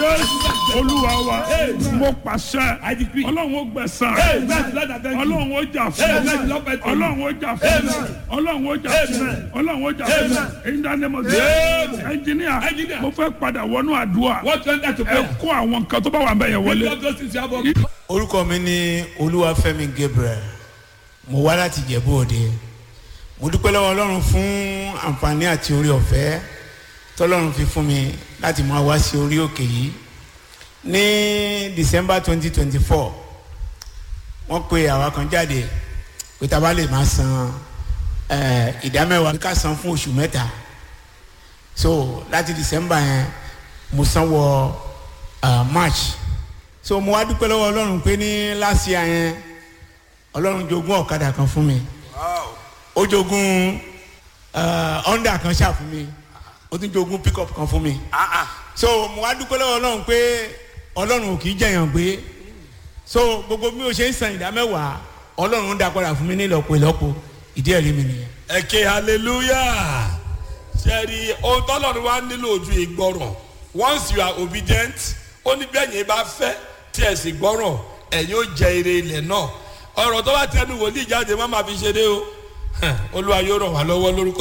jésù olúwa wa mo pàṣẹ I decree. ọlọ́run ó gbẹ̀sán Amen. Lord, I thank you. ọlọ́run ó jà fún Amen. Lord, I thank you. ọlọ́run ó jà fún Amen. ọlọ́run ó jà fún Amen. ọlọ́run ó jà fún Amen. in the name of Amen. Jesus ẹnjìníà Engineer. mo fẹ́ padà wọnú àdúrà What went that to ẹ pray? kó àwọn nǹkan tó bá wà ń bẹ̀ yẹn Lift wọlé up those things you have on. orúkọ mi ní olúwafẹ́mi gabriel mo wá láti jẹ̀bú òde mo dúpẹ́ lọ́wọ́ ọlọ́run fún àǹfààní àti orí ọ̀fẹ́ tọ́lọ́run fi fún mi láti máa wá sí orí òkè yìí ní december twenty twenty four wọ́n pe àwa kan jáde pé tá a bá lè máa san eh, ìdámẹ́wàá ká san fún oṣù mẹ́ta so láti december yẹn mo san wọ ah, march so mo wá dúpẹ́ lọ́wọ́ ọlọ́run pé ní last year yẹn ọlọ́run jogún ọ̀kadà kan fún mi ó jogún eh, honda kan ṣáà fún mi ó tún jogún pickup kan fún mi so mo wá dúpẹ́ lọ́wọ́ ọlọ́run pé ọlọ́run ò kì í jẹ̀yàn gbé so gbogbo bí o ṣe ń san ìdá mẹ́wàá ọlọ́run ń dá padà fún mi ní ìlọ́po ìlọ́po ìdí ẹ̀rí mi nìyẹn. ẹ ké hallelujah sẹ́ẹ̀rì ohun tọ́lọ́run wá nílò ojú ìgbọràn once you are obedient ó ní bẹ́ẹ̀ yẹn bá fẹ́ tí ẹ̀ sì gbọ́ràn ẹ̀yin ó jẹ ire ilẹ̀ náà ọ̀rọ̀ tó bá tẹnu wòlíì jáde má máa fi ṣeré o olúwa yóò ràn wá lọ́wọ́ lórúkọ